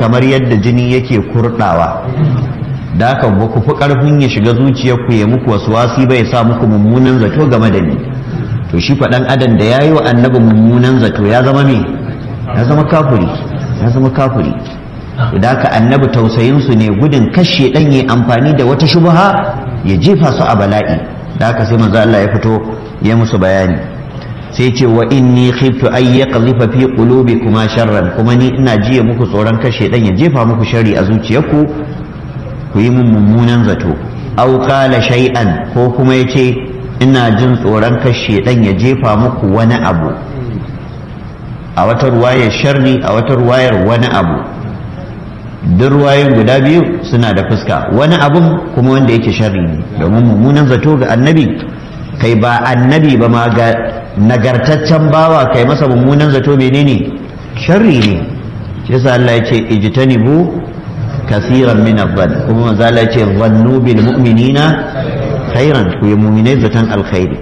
kamar yadda jini yake kurdawa da haka ba ku fi karfin ya shiga zuciyarku ya muku wasu wasi bai sa muku mummunan zato game da ni to shi faɗan adam da ya yi wa annabi mummunan zato ya zama me ya zama kafuri ya zama kafuri da haka annabi tausayinsu ne gudun kashe ɗan yi amfani da wata shubha ya jefa su a bala'i da haka sai manzo Allah ya fito ya musu bayani sai ce wa inni khiftu ay yaqdhifa fi qulubikuma sharran kuma ni ina jiya muku tsoron kashe ɗan ya jefa muku sharri a zuciyarku ku yi mun mummunan zato aw qala shay'an ko kuma yace ina jin tsoron kashe ɗan ya jefa muku wani abu a wata ruwayar sharri a wata ruwayar wani abu duk ruwayoyin guda biyu suna da fuska wani abun kuma wanda yake sharri ne domin mummunan zato ga annabi kai ba annabi ba ma ga nagartaccen bawa kai masa mummunan zato menene sharri ne shi yasa Allah ya ce ijtanibu kasiran min adh kuma manzo Allah ya ce dhannu bil mu'minina khairan ku yi mu'minai zaton alkhairi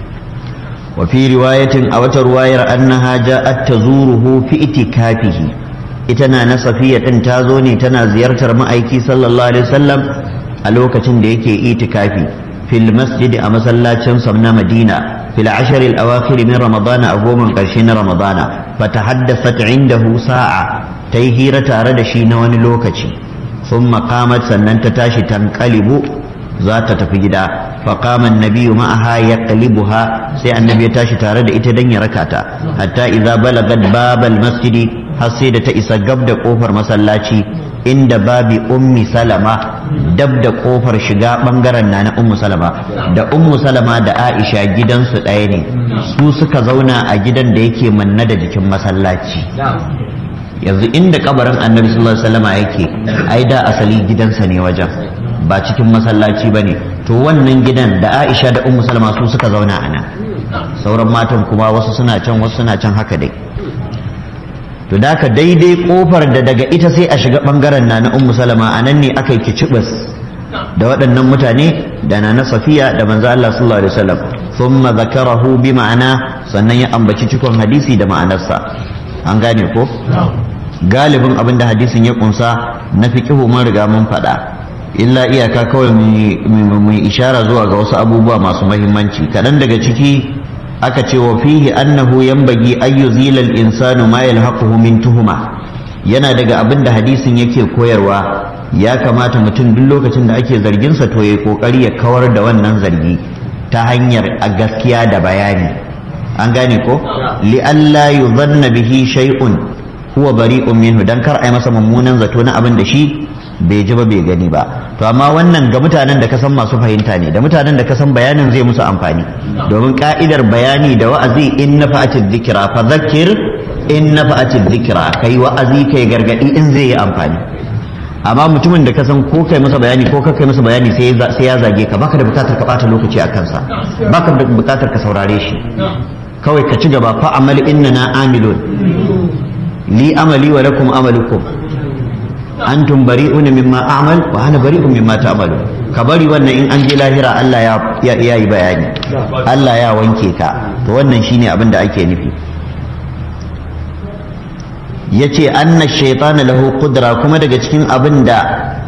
wa fi riwayatin a wata ruwayar annaha ja'at tazuruhu fi itikafihi ita na na safiya din ta zo ne tana ziyartar ma'aiki sallallahu alaihi wasallam a lokacin da yake itikafi fil masjid a masallacin sa na madina fil ashr al awakhir min ramadana a goma karshe na ramadana fatahaddathat indahu sa'a ta yi hira tare da shi na wani lokaci thumma qamat sannan ta tashi tanqalibu za ta tafi gida فقام النبي معها يقلبها سي النبي تاشي تare da ita dan ya raka ta hatta idza balagat bab masjidi har sai da ta isa gab da kofar masallaci inda babi ummi salama dab da kofar shiga bangaren na na ummu salama da ummu salama da aisha gidansu ɗaya ne su suka zauna a gidan da yake manna da jikin masallaci yanzu inda kabarin annabi sallallahu alaihi wasallama yake ai da asali gidansa ne wajen ba cikin masallaci ba ne to wannan gidan da aisha da ummu salama su suka zauna a nan sauran matan kuma wasu suna can wasu suna can haka dai to da ka daidai kofar da daga ita sai a shiga bangaren na na ummu salama a nan ne aka yi kicibis da waɗannan mutane da na na safiya da manzo Allah sallallahu alaihi wasallam thumma zakarahu bi ma'ana sannan ya ambaci cikon hadisi da ma'anarsa an gane ko galibin abin da hadisin ya kunsa na fiqihu mun riga mun faɗa illa iyaka kawai mai ishara zuwa ga wasu abubuwa masu mahimmanci kaɗan daga ciki aka ce wa fihi annahu yanbaghi an yuzila al-insanu ma yalhaquhu min tuhuma yana daga abin da hadisin yake koyarwa ya kamata mutum duk lokacin da ake zargin sa to ya kokari ya kawar da wannan zargi ta hanyar a gaskiya da bayani an gane ko li alla yuzanna bihi shay'un huwa bari'un minhu dan kar ai masa mummunan zato na abin da shi bai ji ba bai gani ba to amma wannan ga mutanen da ka san masu fahimta ne da mutanen da ka san bayanin zai musu amfani domin ka'idar bayani da wa'azi in na fa'atid dhikra fa zakkir in na fa'atid dhikra kai wa'azi kai gargadi in zai yi amfani amma mutumin da ka san ko kai masa bayani ko kai masa bayani sai sai ya zage ka baka da bukatar ka bata lokaci a kansa baka da bukatar ka saurare shi kawai ka ci gaba fa amal innana amilun li amali wa lakum amalukum antum bari'una mimma a'mal wa ana bari'un mimma ta'malu ka bari wannan in an je lahira Allah ya ya yi bayani Allah ya wanke ka to wannan shine abin da ake nufi yace anna shaytana lahu qudra kuma daga cikin abin da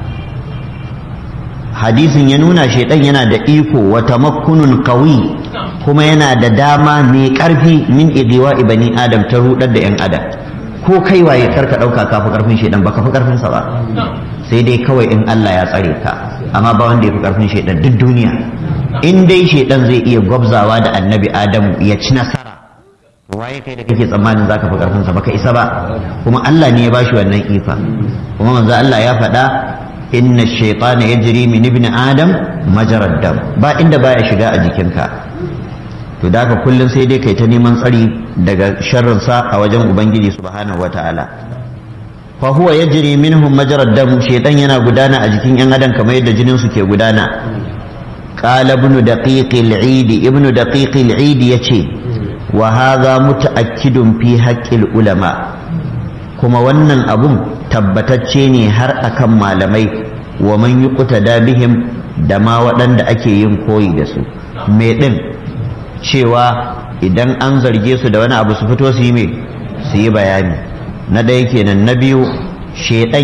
hadisin ya nuna shaitan yana da iko wa tamakkunun qawi kuma yana da dama mai karfi min idiwa bani adam ta rudar da yan adam ko kai waye karka dauka ka fi karfin shedan baka fi karfin sa ba sai dai kawai in Allah ya tsare ka amma ba wanda ya fi karfin shedan duk duniya in dai shedan zai iya gwabzawa da annabi Adamu ya ci nasara waye kai da kake tsammanin zaka fi karfin sa baka isa ba kuma Allah ne ya bashi wannan ifa kuma manzo Allah ya faɗa inna shaytana yajri min ibni adam majarad dam ba inda baya shiga a jikinka to da haka kullum sai dai kai ta neman tsari daga sharrinsa a wajen ubangiji subhanahu wataala fa huwa yajri minhum majrad dam shaytan yana gudana a jikin yan adam kamar yadda jinin su ke gudana qala ibn daqiq al-eid ibn daqiq al-eid yace wa hadha mutaakkidun fi haqqil ulama kuma wannan abun tabbatacce ne har akan malamai wa man yuqtada bihim da ma waɗanda ake yin koyi da su me din cewa idan an zarge su da wani abu su fito su yi mai su yi bayani na ɗaya kenan na biyu shaidan